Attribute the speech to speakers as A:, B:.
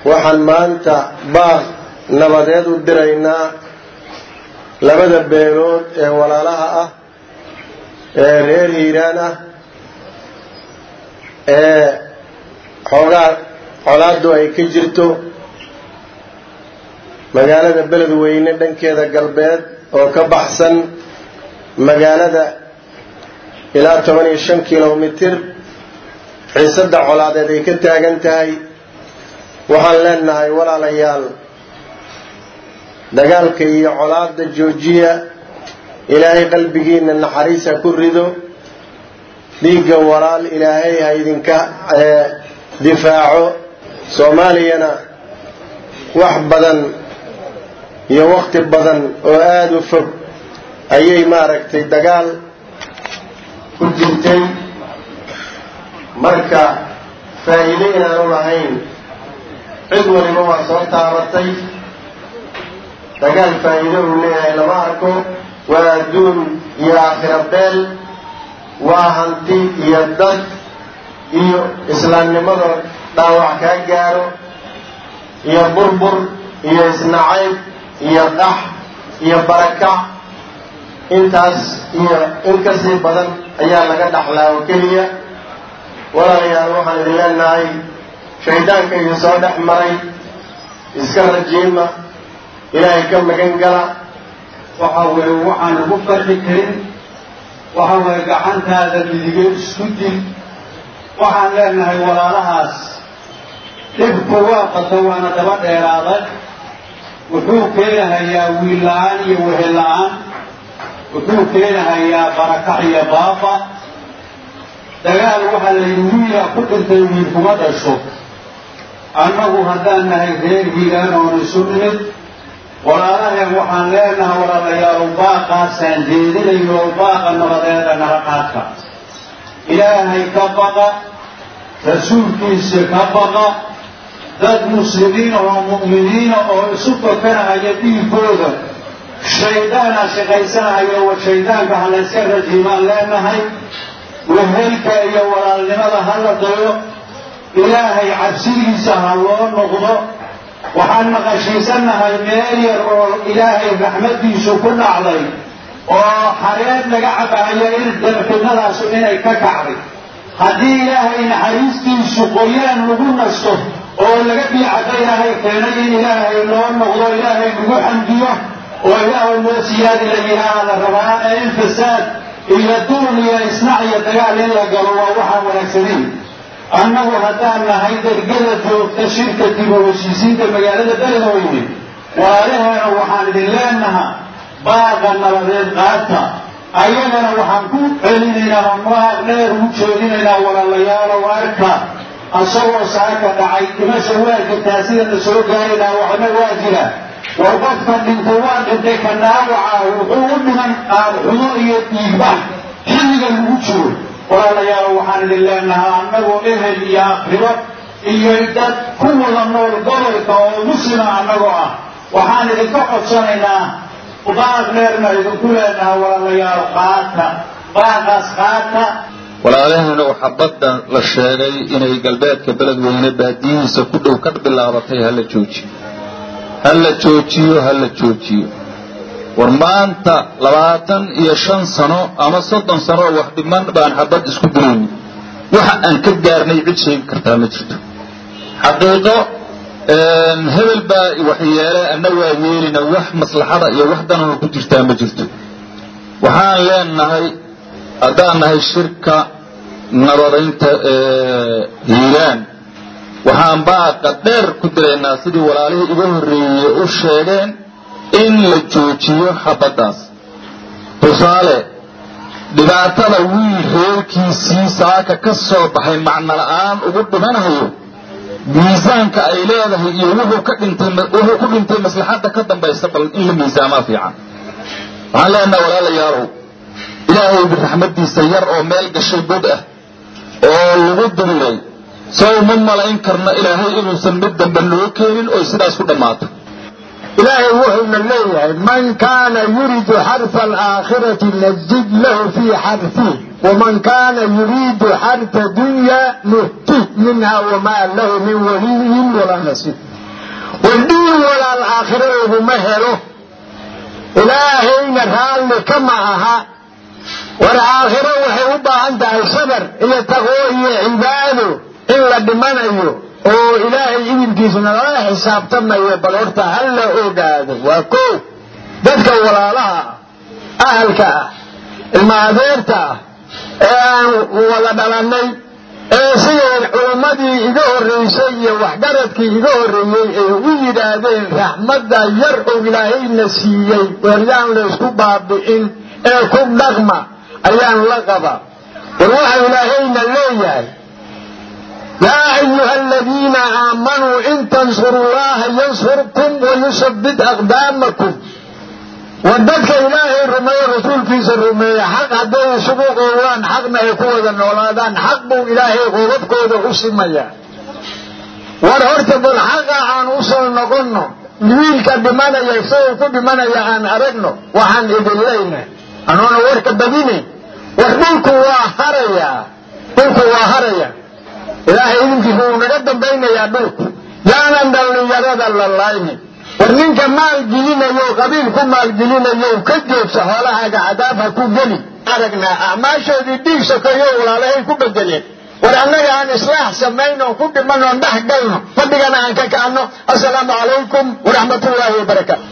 A: waxaan maanta baaq nabadeed u diraynaa labada beelood ee walaalaha ah ee reer hiiraan ah ee xoogaa colaaddu ay ka jirto magaalada beledweyne dhankeeda galbeed oo ka baxsan magaalada ilaa toban iyo shan kilomitir xiisadda colaadeed ay ka taagan tahay waxaan leenahay walaalayaal dagaalka iyo colaadda joojiya ilaahay qalbigiina naxariis ha ku rido dhiigga walaal ilaahay ha idinka difaaco soomaaliyana wax badan iyo wakti badan oo aada u fog ayay maaragtay dagaal ku jirtay marka faa'iido inaanu lahayn cid waliba waa soo taabatay dagaal faa'iido uu leeyahay lama arko waa adduun iyo aakhira beel waa hanti iyo dad iyo islaamnimada dhaawac kaa gaaro iyo burbur iyo isnacayb iyo qax iyo barakac intaas iyo in kasii badan ayaa laga dhaxlaa oo keliya walaalayaal waxaan idin leenahay shaydaanka idin soo dhex maray iska rajiima ilaahay ka magan gala
B: waxa weeye waxaan lagu farxi karin waxa weeye gacantaada midigeed isku dil waxaan leenahay walaalahaas dhibku waa qato waana daba dheeraaday wuxuu keenahayaa wiil la-aan iyo wehel la-aan wuxuu keenahayaa barakac iyo baaba dagaal waxaa la yidhi wiilaa ku dhintay wiil kuma dhasho annagu haddaan nahay reer hiiraan oon isu nimid walaalaheen waxaan leenahay walaalayaalow baaqaasaan jeedinayo baaqa nabadeeda nala qaadka ilaahay ka baqa rasuulkiisa ka baqa dad muslimiina oo mu'miniina oo isu fakanahaya dhiigooda shaydaana shaqaysanahayo wa shaydaanka ha layska rajiimaan leenahay wehelka iyo walaalnimada ha la dayo ilaahay cabsidiisa ha loo noqdo waxaan maqashiisanahay meel yar oo ilaahay raxmaddiisu ku dhacday oo xareed laga cabahayo in dabxidnadaasu inay ka kacday haddii ilaahay naxariistiisu qoyaan lagu nasto oo laga biicada ilaahay keenay in ilaahay loo noqdo ilaahay lagu xamdiyo oo ilaahay loo siyaadi la yidhaaha la rabaa ee in fasaad iyo duul iyo isnac iyo dagaal in la galo waa waxaan wanaagsanayn annagu haddaan nahay dergada joogta shirka dib u heshiisiinta magaalada beledweyne walaalaheena waxaan idin leenahaa baaqa nabadeed qaata ayagana waxaan ku celinaynaa oo maaq dheer ugu jeedinaynaa walaalayaalow arka asagoo saaka dhacay dhimasha waa jirtaa sidana soo gaaraynaa waxna waa jira war qofka dhintay waa dhintay ka dhaawaca wuxuu u dhiman qaadxumo iyo dhiigbax xilliga lagu jiro walaalayaal waxaan idin leenahaa annagoo ehel iyo akhribo iyo dad ku wada nool gobolka oo muslima annagoo ah waxaan idinka codsanaynaa baaq dheerna idinku leenaha walaalayaal qaata baaqaas qaata
C: walaalaheena waxaa badda la sheegay inay galbeedka beledweyne baadiyihiisa ku dhow ka bilaabatay hala joojiyo hala joojiyo hala joojiyo war maanta labaatan iyo shan sano ama soddon sano oo wax dhiman baan xabad isku dilayni waxa aan ka gaarnay cid sheegi kartaa ma jirto xaqiiqo hebel baa waxyeele anna waa yeelina wax maslaxada iyo wax danana ku jirtaa ma jirto waxaan leenahay haddaan nahay shirka nabadaynta hiiraan waxaan baaqa dheer ku diraynaa sidii walaalihii iga horreeyey u sheegeen in la joojiyo xabaddaas tusaale dhibaatada wiil reerkiisii saaka ka soo baxay macno la'aan ugu dhimanayo miisaanka ay leedahay iyo wuxuu ka dhintay wuxuu ku dhintay maslaxadda ka dambaysa bal in la miisaamaa fiican waxaan leenaha walaalayaalow ilaahay biraxmaddiisa yar oo meel gashay god ah oo lagu diriray sow ma malayn karno ilaahay inuusan mid dambe noo keenin oy sidaas ku dhammaato
D: ilaahay wuxuuna leeyahay man kaana yuriidu xarfa alaakhirati nazid lahu fii xarfih waman kaana yuriidu xarfa dunya nuhtih minha wamaa lahu min waliyin walaa nasiir wadhiin walaal aakhiro laguma helo ilaahayna raalli kama aha war aakhiro waxay u baahan tahay sabar iyo taqwo iyo cibaado in la dhimanayo oo ilaahay idinkiisna lala xisaabtamayo bal horta ha la ogaado waa ko dadka walaalaha ah ahalka ah ilma adeerta ah ee aan wada dhalannay ee siday culammadii iga horraysay iyo waxgaradkii iga horreeyey ay u yidhaahdeen raxmadda yar oo ilaahayna siiyey weeryaan laysku baabi'in ee ku dhaqma ayaan la qabaa war waxa ilaahayna leeyahay yaa ayuha aladiina aamanuu in tansuru llaha yansurkum wayusabbit aqdaamakum war dadka ilaahay rumeeye rasuulkiisa rumeeye xaq hadday isugu qoowaan xaqna ay ku wada noolaadaan xaq buu ilaahay qoobabkooda u simayaa war horta bal xaqa aan u soo noqonno wiilka dhimanaya isagoo ku dhimanaya aan aragno waxaan idin leynahay anoona warka badinayn war dhulku waa harayaa dhulku waa haraya ilaahay idinkiisa wuu naga dambaynayaa dhulku yaanan dhallinyarada la laynin war ninka maal gelinayo qabiil ku maalgelinayo ka joogsa xoolahaaga cadaab ha ku geli aragnaa acmaashoodii dhiig sokeeyo walaalahay ku bedeleen war annaga aan islaax samayno ku dhimanoo dhex galno fadhigana aan ka kacno assalaamu calaykum waraxmatullaahi wabarakaatu